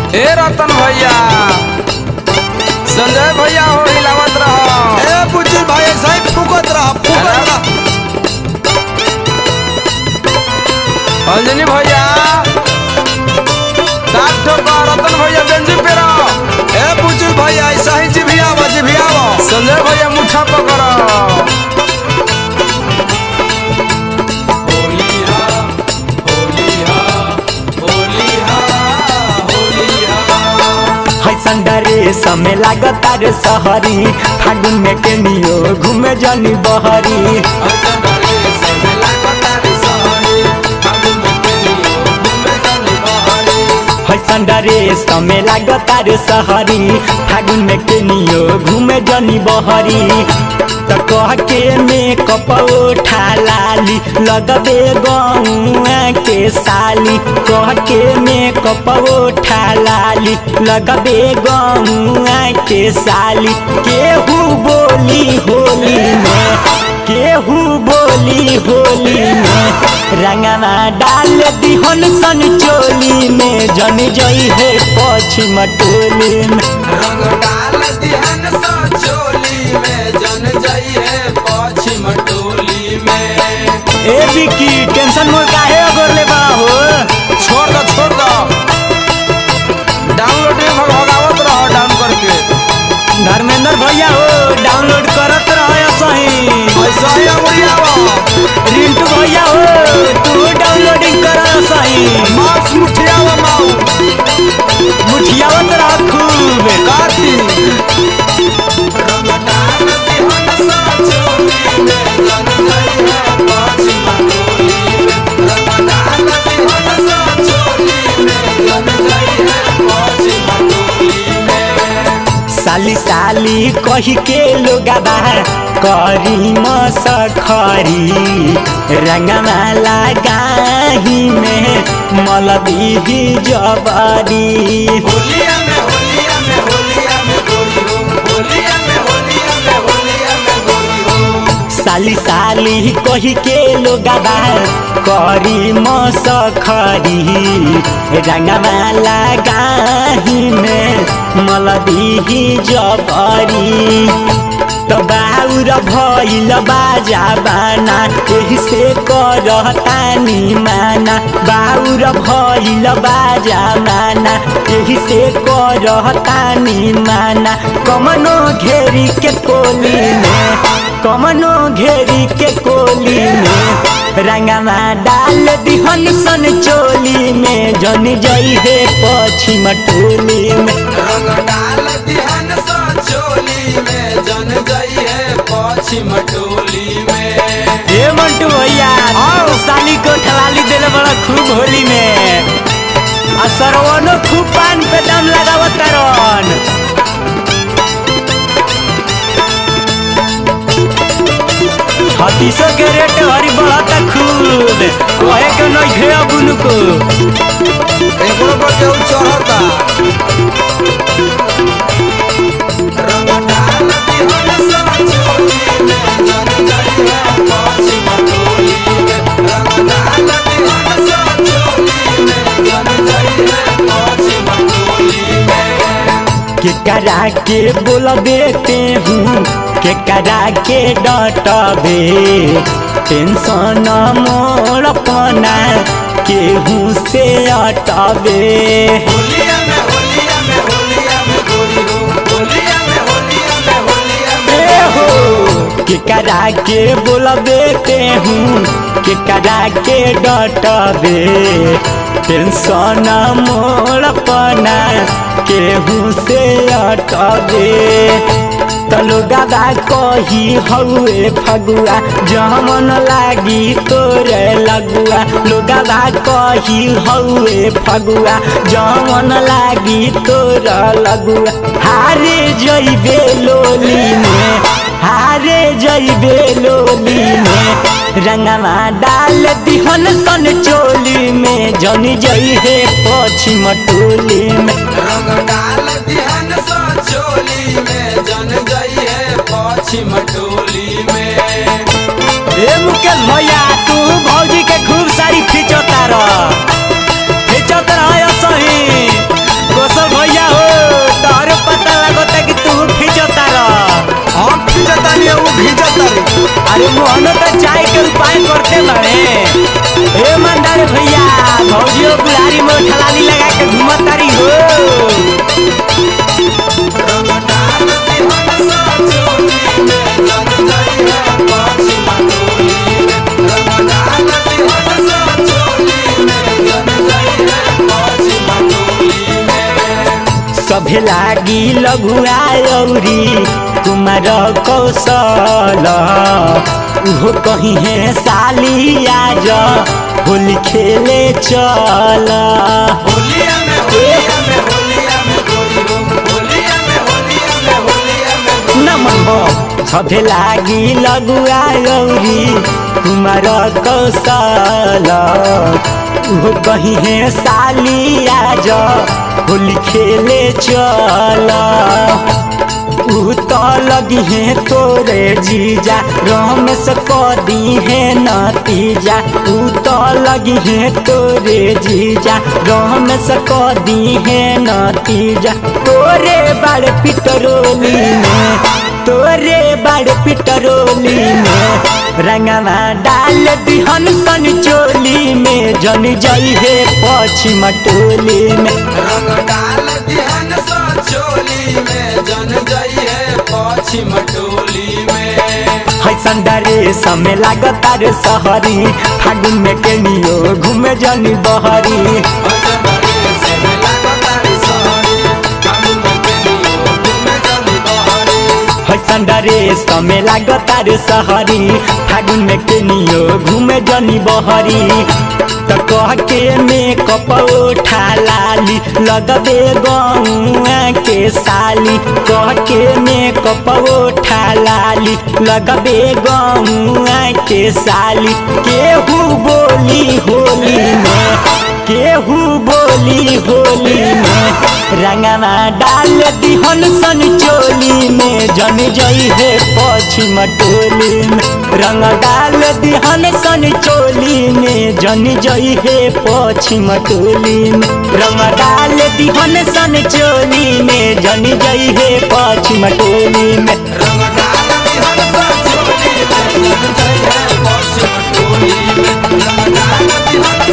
ए रतन भैया संजय भैया हो हिलावत रहो ए बुच्ची भाई ऐसा ही फुकत रहा फुकत रहा अंजनी भैया दांत ठोको रतन भैया बेंजी पे रहो ए बुच्ची भाई ऐसा ही जिभियावा जिभियावा संजय भैया मुठा पकड़ो हैसन डरे समय लागता रे सहरी फागुन में केनियो घूमे जानी बहरी हैसन डरे समय लागता रे सहरी फागुन में केनियो घूमे जानी बहरी त कह के में कपौठा लाली लगबे गौआ के साली कह के में कपौठा लाली लगबे गौआ के साली केहू बोली होली में केहू बोली होली में रंगना डाल दिहन सन चोली में जन जई है पश्चिम टोली में रंग डाल दिहन सा चोली में जन जाई है पश्चिम टोली में ए बिकी टेंशन मोर काहे अगर ले बड़ा हो छोड़ दो छोड़ दो डाउनलोड में भगावत रहो डाउन करके धर्मेंद्र भैया हो डाउनलोड करत रहो सही ऐसा ही अंगुरियावा रिंटू भैया हो तू डाउनलोडिंग कर सही मांस मुठियावा माऊ मुठियावत रह खूब काटी रंग डाल दिहन सा चोली में जन जाई है पश्चिम टोली में रंग डाल दिहन सा चोली में जन जाई है पश्चिम टोली में साली साली कही के लोग करी मसखरी रंगमाला गाही में मलबी जबरी होलिया में होलिया में होलिया में गोरी हो होलिया में होलिया में होलिया में गोरी हो साली साली कही के लोग करी मसखरी रंगमाला गाही में मलबी जबरी तो बाउर भइल बाजा बाना एही से करतानी माना बाउर भइल बाजा माना एही से करतानी माना कमनो घेरी के कोली में कमनो घेरी के कोली में रंगमा डाल दिहन सन चोली में जन जई है पश्चिम टोली में रंग डाल दिहन सा चोली में जन जाई है पश्चिम टोली में ए मंटू भैया आओ साली को ठलाली देले बड़ा खूब होली में आ सरवनो खूब पान पे दाम लगावत तारन छत्तीसो के रेट हरी बढ़ता खूब कहे के नहीं घेरा बुनु को एकरो पर केहू चढ़ता रंग डाल दिहन सा चोली में जन जाई है पश्चिम टोली में रंग डाल दिहन सा चोली में जन जाई है पश्चिम टोली में के करा के बोलबे हूँ के करा के डटबे टेंशन मोर पना केहू से अटबे होलिया में होलिया में होलिया में गोरी हो होलिया में होलिया में होलिया में ए हो के करा के बोलबे हूँ के करा के डटबे टेंशन मोर पना केहू से अटबे तलो गादा कही हौए फगुआ जमन लागी तोरे लगुआ लोगादा कही हौए फगुआ जमन लागी तोर लगुआ हारे जइबे लोली में हारे जइबे लोली में रंगवा डाल दिहन सन चोली में जन जई है पश्चिम टोली में रंग डाल दिहन सा चोली में जन जाई है पश्चिम टोली में ए मुकेश भैया तू भौजी के खूब सारी खिंचता रह खिंचत रह सही गोसल लाली लगा के घूमतारी हो रंग डाल दिहन सा चोली में जन जइहे पश्चिम टोली में रंग डाल दिहन सा चोली में जन जइहे पश्चिम टोली में सभे लागी लघुआ औरी कुमार कौशल उहो कहीं है साली आज होली खेले चल होलिया में होलिया में होलिया में गोरी हो होलिया में होलिया में होलिया में गोरी नमन हो सभे लागी लघुआ औरी कुमार कौशल उहो कहीं है साली आज होली खेले चल ऊ तो लगी है तोरे जीजा रमेश कदी है नतीजा ऊ तो लगी है तोरे जीजा रमेश कदी है नतीजा तोरे बड़ पिटरोली में तोरे बड़ पिटरोली में रंगवा डाल दिहन सन चोली में जन जई है पश्चिम टोली में रंग डाल दिहन सा चोली में जन जइहे पश्चिम टोली में हैसन डरे समय लागता रे सहरी फागुन में केनियो घूमे जनी बहरी हैसन डरे समय लागता रे सहरी फागुन में केनियो घूमे जनी बहरी त कह के में कप उठा लाली लगबे गौआ के साली कह के में कप उठा लाली लगबे गौआ के साली केहू बोली होली में केहू बोली होली में रंगवा डाल दिहन सन चोली में जन जई है पश्चिम टोली में रंग डाल दिहन सन चोली में जन जई है पश्चिम टोली में रंग डाल दिहन सन चोली में जन जई है पश्चिम टोली में रंग डाल दिहन सा चोली में जन जइहे पश्चिम टोली में रंग डाल दिहन